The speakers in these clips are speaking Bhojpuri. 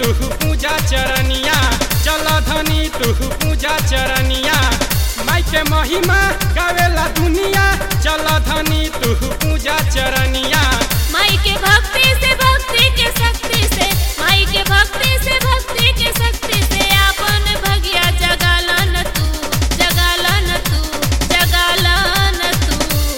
तू पूजा चरनिया चल धनी तू पूजा चरनिया माई के महिमा गावेला दुनिया चल धनी तू पूजा चरनिया माई के भक्ति से भक्ति के शक्ति से माई के भक्ति से भक्ति के शक्ति से आपन भगिया जगालन तू जगालन तू जगालन तू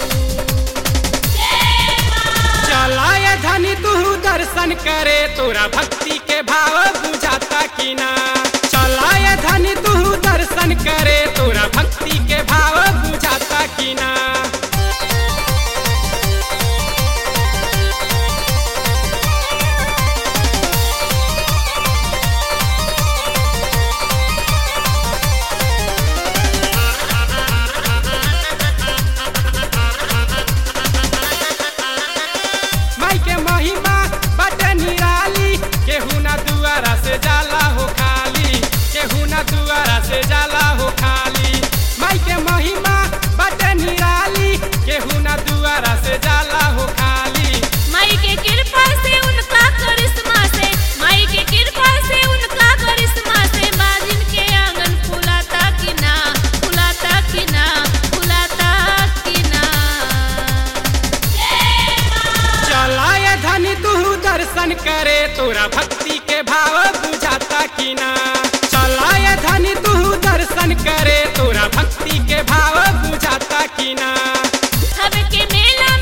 चलाए धनी तू दर्शन करे तोरा भक्ति के भाव बुझाता कि ना चलाए धनी तू दर्शन करे तोरा भक्ति के भाव बुझाता कि ना माई के महिमा बटे निराली केहू ना दुआरा से जाला हो खाली केहू ना दुआरा से जाला हो खाली माई के महिमा बटे निराली केहू ना दुआरा से जाला हो खाली माई के कृपा से उनका करिश्मा से माई के कृपा से उनका करिश्मा से बाजिन के आंगन फुलाता कि ना फुलाता कि ना फुलाता कि ना चलाए धनी तू दर्शन करे तोरा भक्ति के भाव बुझाता कि ना चलाए धनी तू दर्शन करे तोरा भक्ति के भाव बुझाता कि ना हब के मेला